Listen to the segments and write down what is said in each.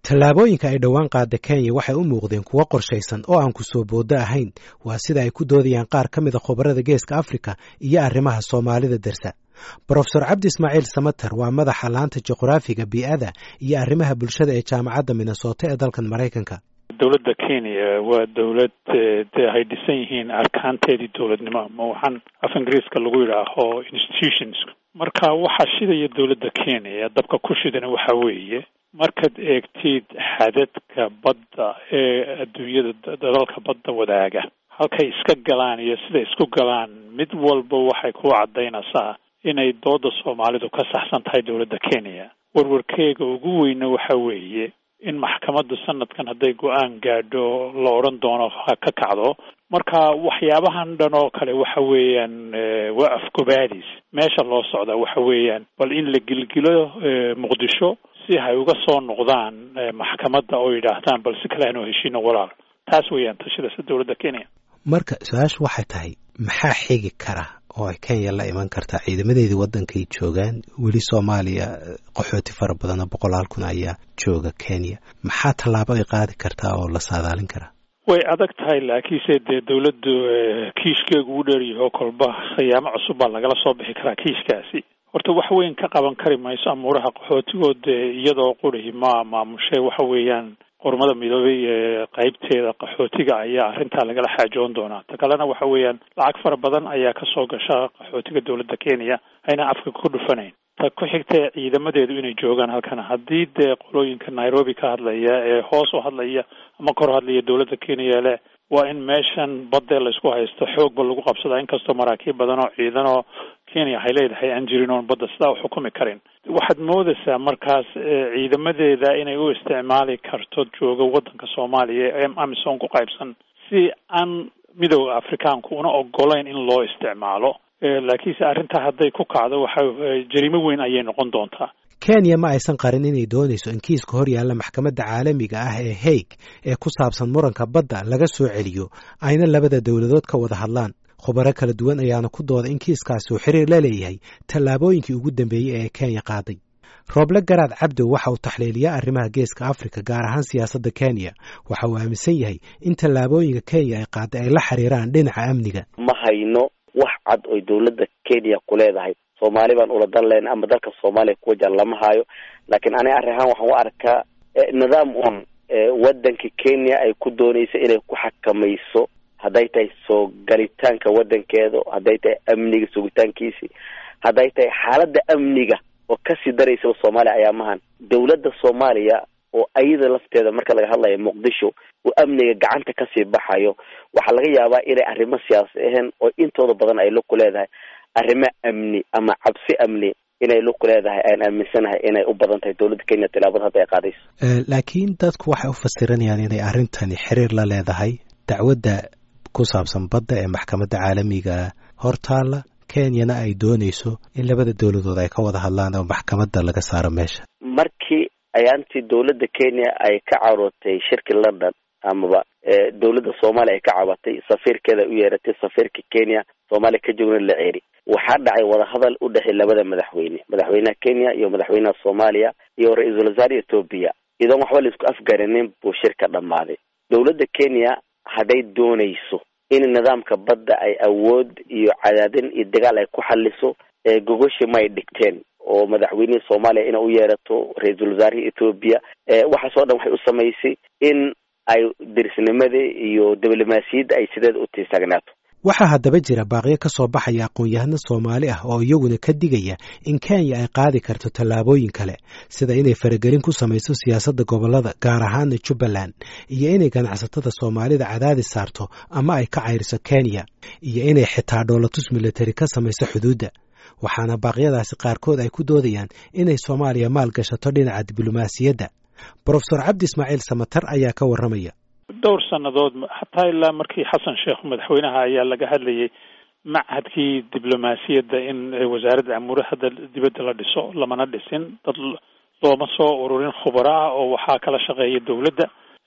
tallaabooyinka ay dhowaan qaada kenya waxay u muuqdeen kuwo qorshaysan oo aan ku soo booddo ahayn waa sida ay ku doodayaan qaar ka mida khubarada geeska afrika iyo arrimaha soomaalida dersa brofesor cabdi ismaaciil samater waa madaxa laanta juqraafiga bii'ada iyo arrimaha bulshada ee jaamacadda minnesota ee dalkan maraykanka dowladda kenya waa dowlad dee ay dhisan yihiin arkaanteedii dowladnimo ama waxaan af ingiriiska lagu yidhaaho institutions marka waxaa shidaya dowladda kenya dabka ku shidana waxa weeye markaad eegtid xadadka badda ee adduunyada dalalka badda wadaaga halkay iska galaan iyo siday isku galaan mid walba waxay ku caddaynaysaa inay dooda soomaalidu ka saxsan tahay dowladda kenya warwarkeega ugu weyna waxa weeye in maxkamaddu sanadkan hadday go-aan gaadho la odhan doono ha ka kacdo marka waxyaabahan dhan oo kale waxa weeyaan waa afgobaadis meesha loo socdaa waxa weeyaan bal in la gilgilo muqdisho si hay uga soo noqdaan maxkamadda oo yidhaahdaan bal si kale aanu heshiino walaal taas weeyaan tashidasa dowladda kenya marka su-aashu waxay tahay maxaa xigi kara oo ay kenya la iman kartaa ciidamadeedii waddankay joogaan weli soomaaliya qaxooti fara badan oo boqolaal kun ayaa jooga kenya maxaa tallaabo ay qaadi kartaa oo la saadaalin karaa way adag tahay laakiinse dee dowladdu kiishkeegu u dheeryaho kolba khiyaamo cusub baa lagala soo bixi karaa kiishkaasi horta wax weyn ka qaban kari mayso amuuraha qaxootigood iyadoo qurihi ma maamushay waxa weeyaan qormada midoobay ee qaybteeda qaxootiga ayaa arrintaa lagala xaajoon doonaa ta kalena waxa weeyaan lacag fara badan ayaa kasoo gasha qaxootiga dowladda kenya ayna afka ku dhufanayn ta ku xigta ciidamadeedu inay joogaan halkan haddii dee qolooyinka nairobi ka hadlaya ee hoos u hadlaya ama kor hadlaya dowladda kenya leh waa in meeshan badee laysku haysto xoogba lagu qabsadaa inkastoo maraakiib badan oo ciidan oo kenya waxay leedahay aan jirin oon badda sidaa u xukumi karin waxaad moodaysaa markaas ciidamadeeda inay u isticmaali karto jooga waddanka soomaaliya ee amisom ku qaybsan si aan midooda afrikaanku una ogolayn in loo isticmaalo laakiinse arrintaa hadday ku kacdo waxa jariimo weyn ayay noqon doontaa kenya ma aysan qarin inay doonayso in kiiska hor yaalla maxkamadda caalamiga ah ee haig ee ku saabsan muranka badda laga soo celiyo ayna labada dowladood ka wada hadlaan khubaro kala duwan ayaana ku dooda in kiiskaasi uu xiriir la leeyahay tallaabooyinkii ugu dambeeyey ee kenya qaaday rooble garaad cabdow waxa uu taxliiliyaa arrimaha geeska afrika gaar ahaan siyaasadda kenya waxa uu aaminsan yahay in tallaabooyinka kenya ay qaaday ay la xiriiraan dhinaca amniga ma hayno wax cad oy dowladda kenya ku leedahay soomaali baan ula dan lehna ama dalka soomaaliya ku wajahan lama hayo laakiin aniga arrin ahaan waxaan u arkaa nidaam un waddanka kenya ay ku doonayso inay ku xakamayso hadday tahay soo galitaanka waddankeeda hadday tahay amniga sugitaankiisii hadday tahay xaaladda amniga oo kasii daraysaba soomaaliya ayaamahan dowladda soomaaliya oo ayada lafteeda marka laga hadlayo muqdisho oo amniga gacanta kasii baxayo waxaa laga yaabaa inay arrimo siyaasi ahayn oo intooda badan ay lugku leedahay arrimo amni ama cabsi amni inay lugku leedahay aan aaminsanahay inay u badan tahay dowladda kenya tilaabada hadda ay qaadayso laakiin dadku waxay u fasiranayaan inay arrintani xiriir la leedahay dacwadda ku saabsan badda ee maxkamadda caalamiga hortaalla kenyana ay doonayso in labada dowladood ay ka wada hadlaan oo maxkamadda laga saaro meesha markii ayaantii dowladda kenya ay ka carootay shirki london amaba dowladda soomaaliya ay ka cabatay safiirkeeda u yeeratay safiirka kenya soomaaliya ka joogna la ceeri waxaa dhacay wadahadal u dhexey labada madaxweyne madaxweynaha kenya iyo madaxweynaha soomaaliya iyo ra-iisul wasaare etoobiya idoon waxba laisku afgarinin buu shirka dhammaaday dowladda kenya hadday doonayso in nidaamka badda ay awood iyo cadaadin iyo dagaal ay ku xaliso gogoshi may dhigteen oo madaxweynihii soomaaliya inay u yeerato ra-iisul wasaarihii etoobiya waxaasoo dhan waxay u samaysay in ay dirisnimadii iyo diblomaasiyadda ay sideeda u tiisagnaato waxaa haddaba jira baaqyo ka soo baxaya aqoon-yahano soomaali ah oo iyaguna ka digaya in kenya ay qaadi karto tallaabooyin kale sida inay faragelin ku samayso siyaasadda gobollada gaar ahaana jubbaland iyo inay ganacsatada soomaalida cadaadis saarto ama ay ka cayriso kenya iyo inay xitaa dhoolatus militari ka samayso xuduudda waxaana baaqyadaasi qaarkood ay ku doodayaan inay soomaaliya maal gashato dhinaca diblomaasiyadda brofesor cabdi ismaaciil samatar ayaa ka warramaya dhowr sannadood xataa ilaa markii xasan sheekh madaxweynaha ayaa laga hadlayay machadkii diblomaasiyadda in wasaaradda amuuraha dibadda la dhiso lamana dhisin dad looma soo ururin khubaro ah oo waxaa kala shaqeeya dowladda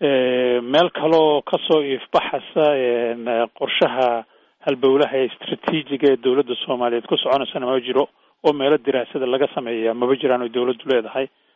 meel kaloo kasoo iifbaxasa qorshaha halbowlaha ee istraatiijiga ee dowladda soomaaliyeed ku soconaysana ma jiro oo meelo diraasada laga sameeya maba jiraan oy dowladdu leedahay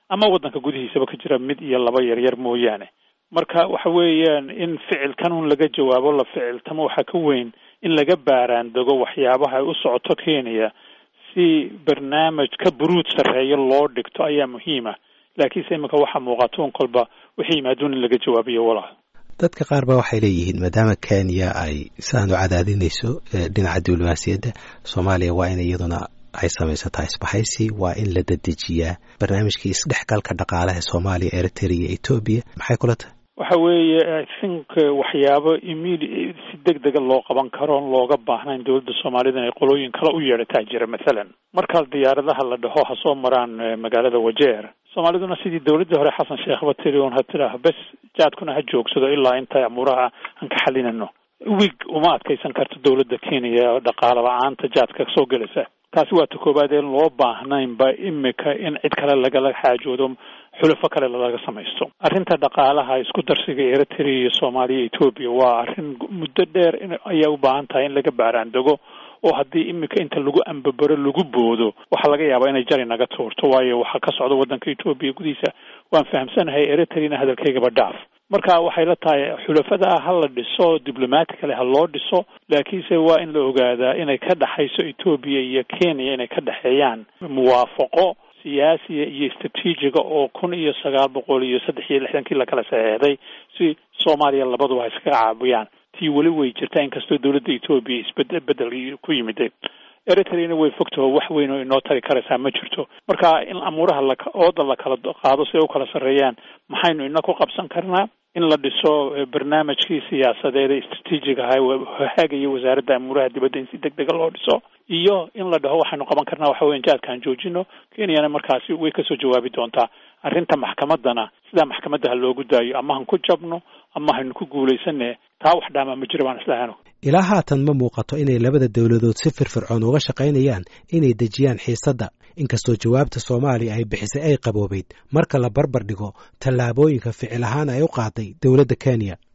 ama waddanka gudihiisaba ka jira mid iyo laba yaryar mooyaane marka waxa weeyaan in ficilkan un laga jawaabo la ficiltamo waxaa ka weyn in laga baaraan dego waxyaabaha ay u socoto kenya si barnaamij ka buruud sarreeyo loo dhigto ayaa muhiima laakiinse iminka waxaa muuqato un kolba wixii yimaaduun in laga jawaabiyo walaal dadka qaar ba waxay leeyihiin maadaama kenya ay sidaan u cadaadinayso dhinaca diblomaasiyadda soomaaliya waa in iyaduna ay samaysataa isbahaysi waa in la dedejiyaa barnaamijkii isdhexgalka dhaqaalaha soomaaliya eritrea iyo etoobiya maxay kula tahay waxa weeye i think waxyaabo imidi si deg dega loo qaban karo on looga baahnayn dowladda soomaalida inay qolooyin kale u yeedhataa jira mathalan markaa diyaaradaha la dhaho ha soo maraan magaalada wajeer soomaaliduna sidii dowladdii hore xasan sheekhba tiri un ha tidhaaho bes jaadkuna ha joogsado ilaa inta amuuraha aan ka xalinano wig uma adkaysan karto dowladda kenya dhaqaala la-aanta jaadka soo gelaysa taasi waa ta koowaad een loo baahnaynba imika in cid kale lagala xaajoodo xulafo kale laga samaysto arrinta dhaqaalaha isku darsiga eritrea iyo soomaaliya etoobiya waa arrin muddo dheer in ayaa u baahan tahay in laga baaraandego oo haddii imika inta lagu ambabaro lagu boodo waxaa laga yaabaa inay jari naga tuurto waayo waxaa ka socda waddanka etoobiya gudihiisa waan fahamsanahay eritreana hadalkaygaba dhaaf marka waxay la tahay xulafada ha la dhiso diblomaticale ha loo dhiso laakiinse waa in la ogaadaa inay ka dhexayso etoobiya iyo kenya inay ka dhexeeyaan muwaafaqo siyaasiya iyo istraatiijiga oo kun iyo sagaal boqol iyo saddex iyo lixdankii lakala saxeexday si soomaaliya labaduba ha iskaga caabiyaan tii weli way jirtaa inkastoo dowladda etoobiya isbedel bedel ku yimiday eritreana way fogtaho wax weyn oo inoo tari karaysaa ma jirto marka in amuuraha la ooda la kala qaado si ay u kala sarreeyaan maxaynu ina ku qabsan karnaa in la dhiso barnaamijkii siyaasadeed ee istraatiijiga ahaa haagaya wasaaradda amuuraha dibadda in si deg dega loo dhiso iyo in la dhaho waxaynu qaban karnaa waxa weyan jaadkaan joojino kenyana markaasi way kasoo jawaabi doontaa arrinta maxkamaddana sidaa maxkamadda ha loogu daayo ama han ku jabno ama haynu ku guulaysane taa wax dhaamaa ma jiro baan islahano ilaa haatan ma muuqato inay labada dowladood si firfircoon uga shaqaynayaan inay dejiyaan xiisadda inkastoo jawaabta soomaaliya ay bixisay ay qaboobeyd marka la barbar dhigo tallaabooyinka ficil ahaan ay u qaaday dowladda kenya